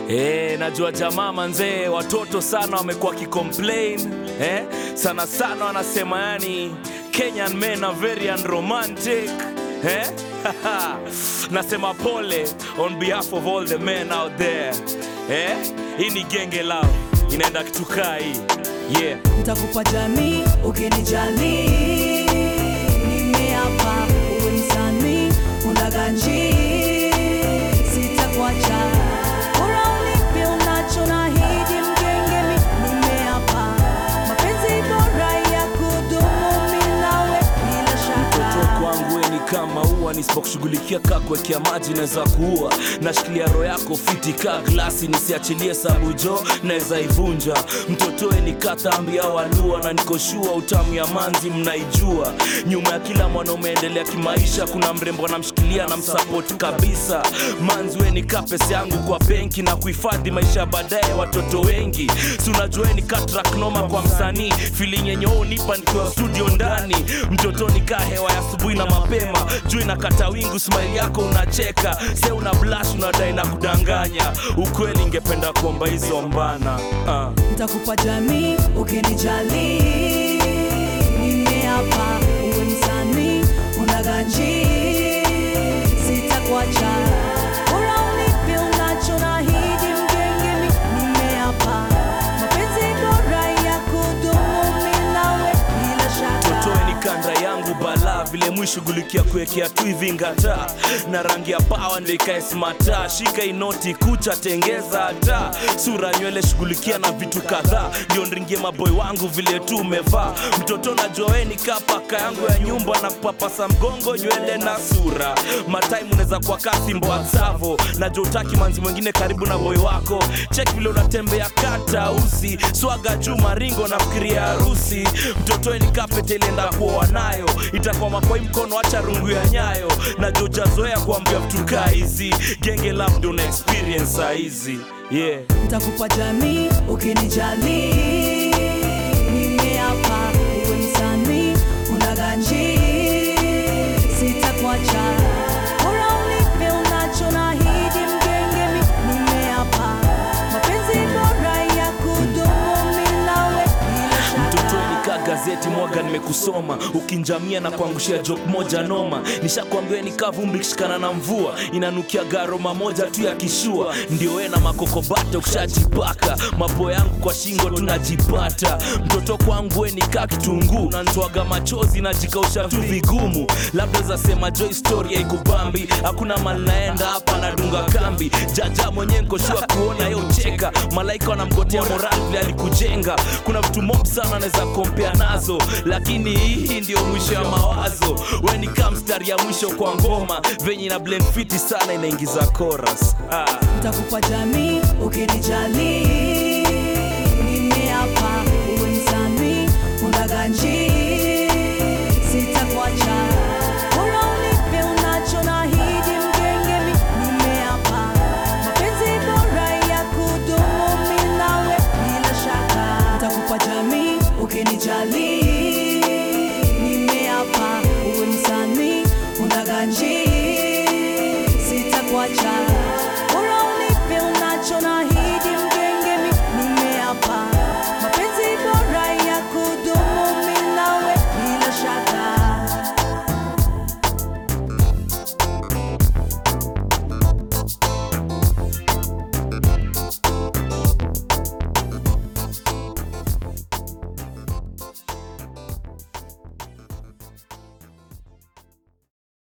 Eh, najua jamaa manzee, watoto sana wamekuwa wakicomplain eh, sana sana wanasema yani Kenyan men are very unromantic eh? Nasema pole on behalf of all the men out there eh? Hii ni genge lao inaenda kitukaa hii yeah. Ntakupa jamii ukinijali, nimeapa uwe msanii unaganji, sitakuacha bora unipe unacho nahidi mgenge, mi nimeapa mapenzi bora ya kudumu mi nawe bila Mtoto shaka. kwangu we ni kama ua, nisipokushughulikia kaa kuwekea maji naweza kuua. Nashikilia roho yako fiti kaa glasi, nisiachilie sabu jo naweza ivunja. Mtoto we ni katambi au alua, na nikoshua utamu ya manzi mnaijua. Nyuma ya kila mwanaume endelea kimaisha, kuna mrembo anamshikilia na msapoti kabisa. Manzi we ni kaa pesa yangu kwa benki na kuhifadhi maisha ya baadaye watoto wengi. Si unajua we ni kaa track noma kwa msanii, feeling yenye wewe unipa nikiwa studio ndani. Mtoto ni kaa hewa ya asubuhi na mapema, juu inakata wingu, smile yako unacheka, se una blush, unadai na kudanganya. Ukweli ingependa kuomba hizo mbana ah. Ntakupa jamii ukinijali, nimeapa uwe msanii unaganji, sitakuacha bora unipe unacho nahidi mgenge, mi nimeapa mapenzi bora ya kudumu mi nawe bila shaka. Totoe ni kanda yangu bala vile mwishughulikia kuwekea tu hivi ngata na rangi ya pawa ndio ikae smata shika inoti kucha tengeza hata sura nywele shughulikia na vitu kadhaa ndio ndringie maboy wangu vile tu umevaa mtoto najua we ni kaa paka yangu ya nyumba na kupapasa mgongo nywele na sura matime unaweza kwa kasi mboa savo najua utaki manzi mwingine karibu na boy wako chek vile unatembea kata usi swaga juu maringo nafikiria harusi mtoto we ni kapete ilienda kuoa nayo itakwama kwa hii mkono acha rungu ya nyayo na jojazoea kuambia vitu kaa hizi genge labda una experience saa hizi yeah. Ntakupa jamii ukinijali, nimeapa uwe msanii unaganji, sitakuacha bora unipe unacho nahidi mgenge, mi nimeapa mapenzi bora ya kudumu mi nawe bila mtoto shaka. nikaa gazeti mwaga nimekusoma ukinjamia na kuangushia jok moja noma nishakwambia nikaa vumbi kishikana na mvua inanukia garoma moja tu ya kishua ndio we na makokobata ukishajipaka mapo yangu kwa shingo tunajipata mtoto kwangu we nikaa kitunguu nanitwaga machozi najikausha tu vigumu labda zasema jo historia ikubambi hakuna mali naenda hapa nadunga kambi jaja mwenyewe nkoshua kuona yo cheka malaika wanamgotea moral vile alikujenga kuna vitu mob sana anaweza kompea nazo lakini hii ndio mwisho ya mawazo we ni kaa mstari ya mwisho kwa ngoma venye na blend fiti sana inaingiza chorus ah. Ntakupa jamii ukinijali, nimeapa uwe msanii unaganji, sitakuacha bora unipe unacho nahidi mgenge, mi nimeapa mapenzi bora ya kudumu mi nawe bila shaka. Ntakupa jamii ukinijali, nimeapa uwe msanii unaganji, sitakuacha